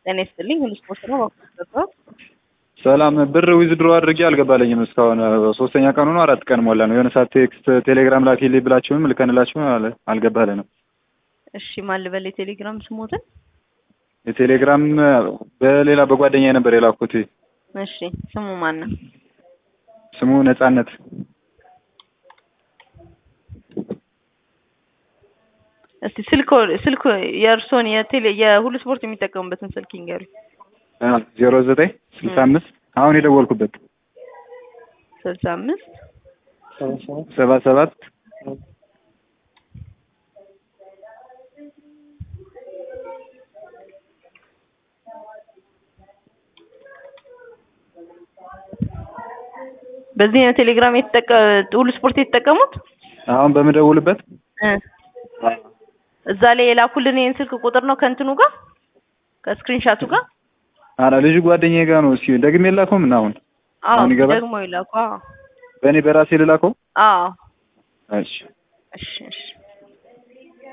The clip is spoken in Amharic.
ጤና ይስጥልኝ ሁሉ ስፖርት ነው ባኩ ሰላም ብር ዊዝድሮ አድርጌ አልገባለኝም እስካሁን ሶስተኛ ቀኑ ነው አራት ቀን ሞላ ነው የሆነ ሰዓት ቴክስት ቴሌግራም ላኪልኝ ብላችሁም ልከንላችሁ አልገባልንም እሺ ማን ልበል የቴሌግራም ስሞትን የቴሌግራም በሌላ በጓደኛ ነበር የላኩት እሺ ስሙ ማን ነው ስሙ ነጻነት እስቲ ስልክ ስልክ የእርሶን የቴሌ የሁሉ ስፖርት የሚጠቀሙበትን ስልክ ይንገሩኝ ዜሮ ዘጠኝ ስልሳ አምስት አሁን የደወልኩበት ስልሳ አምስት ሰባ ሰባት በዚህ ነው ቴሌግራም የተጠቀ ሁሉ ስፖርት የተጠቀሙት አሁን በምደውልበት እዛ ላይ የላኩልን ይሄን ስልክ ቁጥር ነው ከእንትኑ ጋር ከስክሪንሻቱ ጋር አረ ልጅ ጓደኛዬ ጋር ነው። እስኪ ደግሜ የላከው ምን አሁን አዎ አሁን ይገባል? ደግሞ ይላኩ አዎ በእኔ በራሴ ልላከው? አዎ እሺ እሺ እሺ